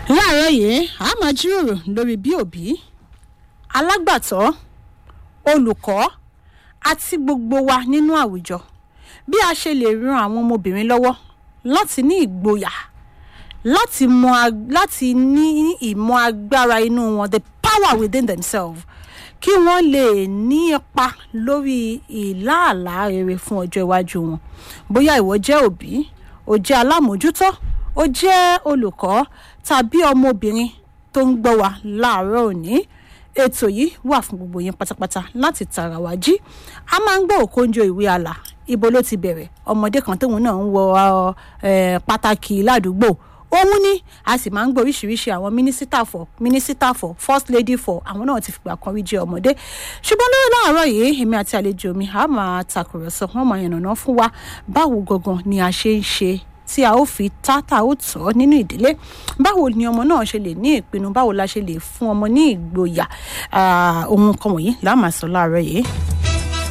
láàárọ̀ yìí a máa jíròrò lórí bí òbí alágbàtọ́ olùkọ́ àti gbogbo wa nínú àwùjọ bí a ṣe lè ran àwọn ọmọbìnrin lọ́wọ́ láti ní ìgboyà láti mọ ag- láti ní ìmọ̀ agbára inú wọn the power within themselves kí wọ́n lè ní ipa lórí ìlààlá rere fún ọjọ́ iwájú wọn bóyá ìwọ jẹ́ òbí o jẹ́ alámòójútó o jẹ́ olùkọ́ tàbí ọmọbìnrin tó ń gbọ́ wa láàárọ̀ òní ètò yìí wà fún gbogbo yín pátápátá láti tara wá jí a máa ń gbọ́ òkóńjọ ìwé àlà ibo ló ti bẹ̀rẹ̀ ọmọdé kan tóun náà ń wọ eh, pàtàkì ládùúgbò òun ni a sì máa ń gbọ́ oríṣiríṣi àwọn mínísítà fọ mínísítà fọ first lady fọ àwọn náà ti fìgbà kan rí jẹ́ ọmọdé ṣùgbọ́n lórí láàárọ̀ yìí èmi àti àlejò mi a máa takùrọ̀sọ wọ́n máa yànnàná fún wa báwo gangan ni a ṣe ń ṣe tí a ó fi tátà ó tọ́ nínú ìdílé báwo ni ọmọ náà ṣe lè ní ìpinnu báwo la ṣe lè fún ọmọ ní ìgboyà Ah, ohun kan wọ̀nyí la máa sọ láàárọ̀ yìí.